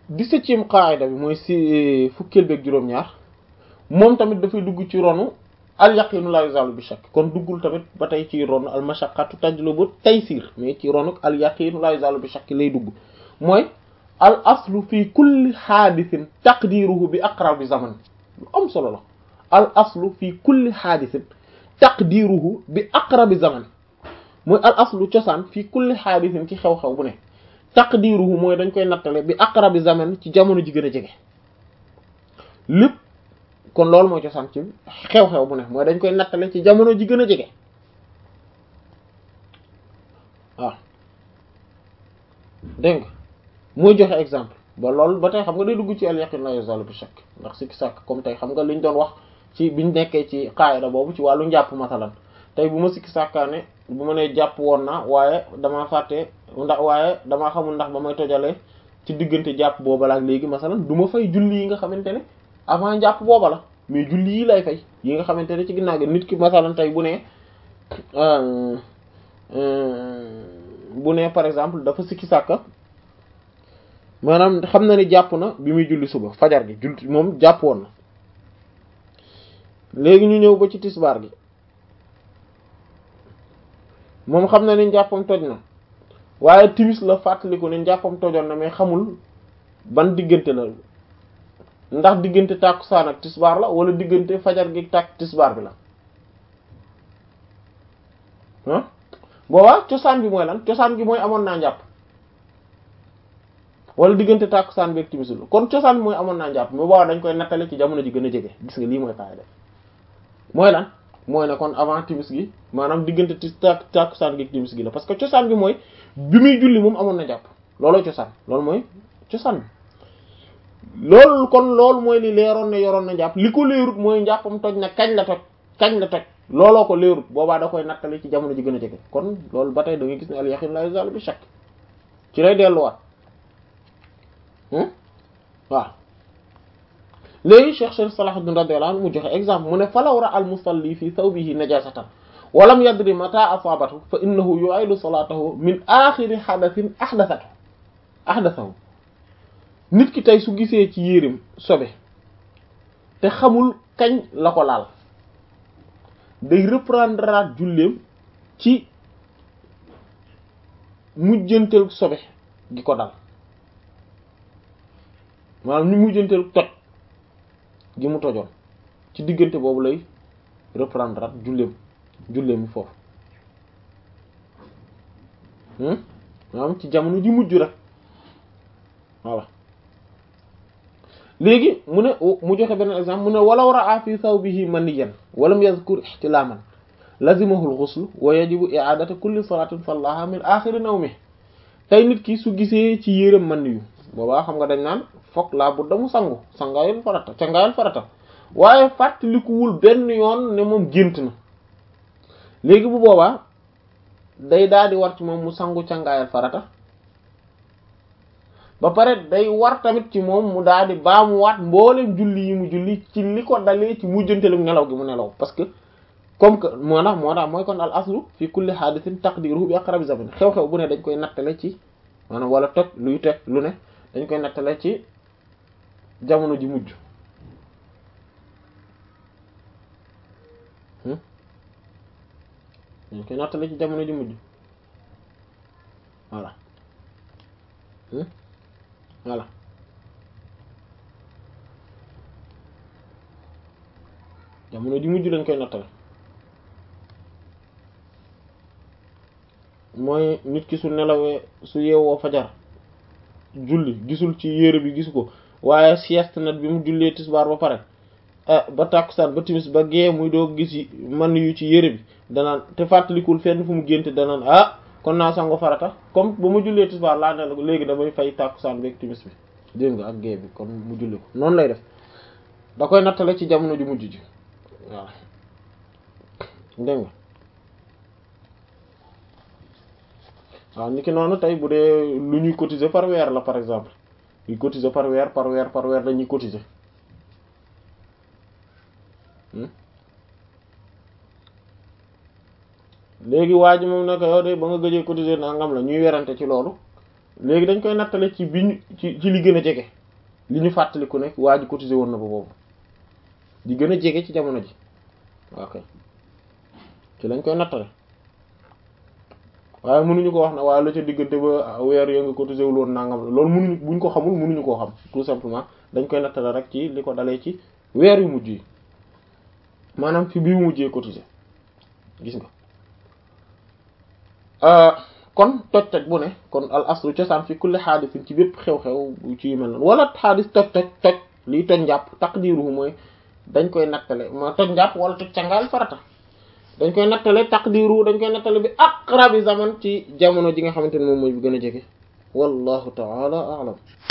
dix-septième qaida bi mooy si fukkeel beeg juróom-ñaar moom tamit dafay dugg ci ronu al yaqinu la yuzalu bi shakk kon duggul tamit ba tey ci ronu al mashaqqatu tajlubu taysir mais ci ronu al yaqinu la yuzalu bi shakk lay dugg mooy al aslu fi kulli xaadisin taqdiruhu bi aqrabi zaman lu am solo la al aslu fi kulli xaadisin taqdiruhu bi aqrabi zaman mooy al aslu cosaan fi kulli xaadisin ci xew-xew bu ne taqdiruhu mooy dañ koy nattale bi aqrabi zaman ci jamono ji gën a jege lépp kon loolu mooy cosaan ci xew-xew bu ne mooy dañ koy nattale ci jamono ji gën a jege waaw dégg nga mooy joxe exemple ba loolu ba tey xam nga day dugg ci al yaqin la yazalu bi shakk ndax sikki sàkk comme tey xam nga liñ doon wax ci biñ nekkee ci qaayida boobu ci wàllu njàpp masalan tey bu ma sikki sàkkaane bu ma nee jàpp woon naa waaye damaa fàtte ndax waaye damaa xamul ndax ba may tojalee ci diggante jàpp booba la ak léegi masalan du ma fay julli yi nga xamante ne avant jàpp booba la mais julli yi lay fay yi nga xamante ne ci ginnaaw gi nit ki masalan tey bu ne bu ne par exemple dafa sikki sàkka maanaam xam na ni jàpp na bi muy julli suba fajar gi julli moom jàpp woon na léegi ñu ñëw ba ci tisbaar gi moom xam na ni njàppam toj na waaye timis la fàttaliku ne njàppam tojoon na mais xamul ban diggante la ndax diggante tàkkusaan ak tisbaar la wala diggante fajar gi tàkk tisbaar bi la ah boobaa cosaan bi mooy lan cosaan gi mooy amoon naa njàpp wala diggante tàkkusaan bi ak timis la kon cosaan bi mooy amoon naa njàpp mais boobaa dañ koy nattale ci jamono ji gën a jege gis nga lii mooy kaay def mooy lan mooy ne kon avant timis gi maanaam diggante tis tak tàkkusaan gi ak timis gi la parce que cosaan bi mooy bi muy julli moom amoon na jàpp looloo cosaan loolu mooy cosaan bi loolu kon loolu mooy li leeroon ne yoroon na jàpp li ko leerut mooy njàppam toj na kañ la toj kañ la toj looloo ko leerut boobaa da koy nattale ci jamono ji gën a jege kon loolu ba tey da ngay gis ne al yaqin la yazal bi shakk ci lay delluwaat waaw léegi Cheikh Cheikh Salahuddin radiyallahu anhu mu joxe exemple mu ne falaw ra al musalli fi thawbihi najasatan wa lam yadri mata asabatu fa innahu yu'idu salatahu min axiri hadathin ahdathatu ahdathahu nit ki tey su gisee ci yéreem sobe te xamul kañ la ko laal day reprendre at julleem ci mujjanteel sobe gi ko dal maanaam ñu mujjanteel toj gi mu tojoon ci diggante boobu lay reprendre at julleem julleem foofu maanaam ci jamono ji mujj rek voilà léegi mu ne mu joxe beneen exemple mu ne walaw ra'a fi thawbihi maniyan walam yazkur ihtilaman lazimahu al-ghusl wa yajibu i'adatu kulli salatin sallaha min akhir nawmi tey nit ki su gisee ci yéreem man yu boobaa xam nga dañ naan fokk laa bu damu sangu sangaayal farata cangaayal farata waaye fàttalikuwul benn yoon ne moom gént na léegi bu boobaa day daal di war ci moom mu sangu cangaayal farata ba pare day war tamit ci moom mu daal di baamuwaat mboolem julli yi mu julli ci li ko dalee ci mujjanteelu nelaw gi mu nelaw parce que comme que moo tax moo tax mooy kon al aslu fi kulli hadithin taqdiruhu bi aqrabi zaman xew-xew bu ne dañ koy nattale ci maanaam wala toj luy toj lu ne dañ koy nattale ci jamono ji mujj dañ koy nattale ci jamono ji mujj voilà voilà jamono ji mujj lañ koy nattale mooy nit ki su nelawee su yeewoo fajar julli gisul ci yére bi gisu ko waaye sieste nag bi mu jullee tisbaar ba pare ba tàkkusaan ba timis ba gee muy doo gis man yu ci yére bi danaan te fàttalikul fenn fu mu génte danaan ah kon naa sango farata comme ba mu jullee tisbaar laa ne léegi damay fay tàkkusaan bi ak timis bi dégg nga ak gee bi kon mu julli ko noonu lay def da koy nattale ci jamono ju mujj ji waaw dégg nga waaw ni ki noonu tey bu dee lu ñuy cotiser par weer la par exemple ñuy cotiser par weer par weer par weer dañuy cotiser léegi waa ji moom nag yow de ba nga gëjee cotiser nangam la ñuy werante ci loolu léegi dañ koy nattale ci bi ñu ci ci li gën a jege li ñu fàttaliku ne waa ji cotisé woon na ba boobu di gën a jege ci jamono ji ok ci lañ koy nattale waaye mënuñu ko wax ne waaye la ca diggante ba weer yo nga cotisé wul woon nangam loolu mënuñu buñ ko xamul mënuñu koo xam tout simplement dañ koy nattale rek ci li ko dalee ci weer yu mujj yi maanaam fi bi mujjee cotisé gis nga kon toj toj bu ne kon al aslu cosaan fi kulli xaadisin ci bépp xew-xew ci yu mel noonu wala xaadis toj toj toj liy toj njàpp taqdiruhu mooy dañ koy nattale ma toj njàpp wala toj cangaal farata dañ koy nattale taqdiruhu dañ koy nattale bi aqrabi zaman ci jamono ji nga xamante ne moom mooy bi gën a jege wallahu ta'ala a'lam